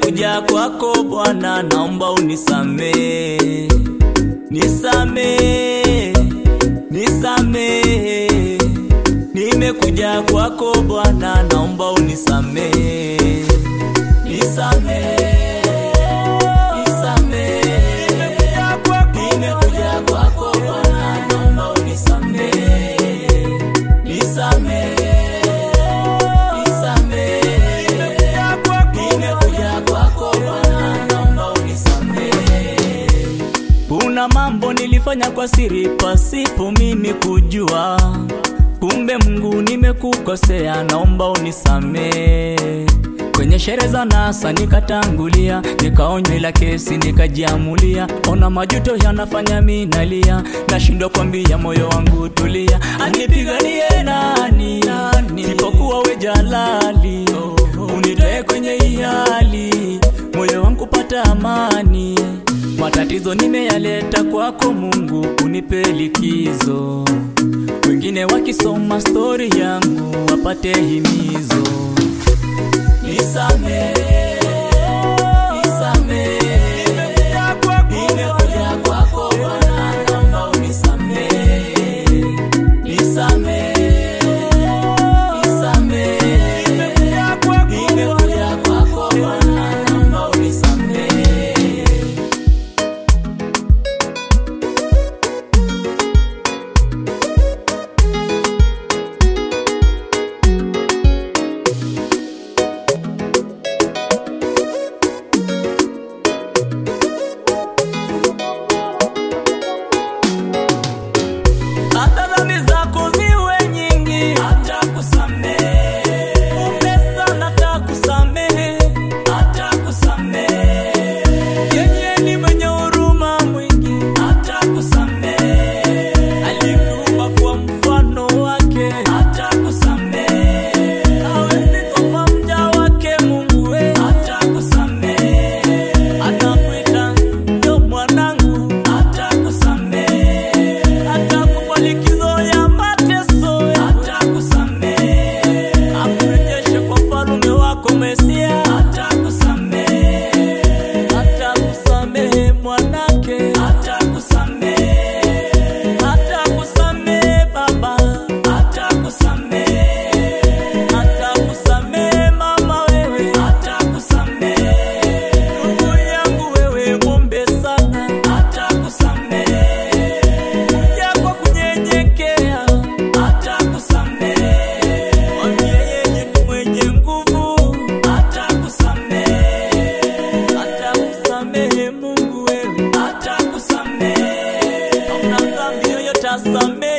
nimekuja kwako Bwana, naomba unisamee, nisamee, nisamee. Nimekuja kwako Bwana, naomba unisamee, nisamee, nisamee. Nimekuja kwako Bwana, naomba unisamee, nisamee, nisamee. Nimekuja kwako Bwana, naomba unisamee. Kuna mambo nilifanya kwa siri pasipo mimi kujua, kumbe Mungu nimekukosea, naomba unisamee. Kwenye sherehe za nasa nikatangulia, nikaonywa ila kesi nikajiamulia. Ona majuto yanafanya mimi nalia, nashindwa kwambia moyo wangu tulia. Anipiganie nani, nani sipokuwa we jalali, unitoe kwenye hii hali, moyo wangu pata amani. Matatizo nimeyaleta kwako Mungu, unipe likizo. Wengine wakisoma stori yangu wapate himizo. Nisamee, nisamee. Nimekuja kwako Bwana, naomba unisamee. Nisamee, nisamee. Nimekuja kwako Bwana, naomba unisamee. hata dhambi zako ziwe nyingi, atakusamehe. Upesa na atakusamehe, atakusamehe. Yeye ni mwenye huruma mwingi, atakusamehe. Alikuumba kwa mfano wake, atakusamehe. Hawezi tupa mja wake Mungu, we, atakusamehe. Anakuita ndio mwanangu, atakusamehe atakupa likizo ya mateso, atakusamehe, akurejeshe kwa falume wako Mesia, atakusamehe, atakusamehe mwanake, atakusamehe, atakusamehe baba, atakusamehe, atakusamehe mama wewe, atakusamehe, ndugu yangu wewe mwombe sana, atakusamehe kuja kwa kunyenyekea, atakusamehe. Mwambie yeye ni mwenye nguvu, atakusamehe. Atakusamehe Mungu wewe, atakusamehe. Hauna dhambi yoyote asamehe.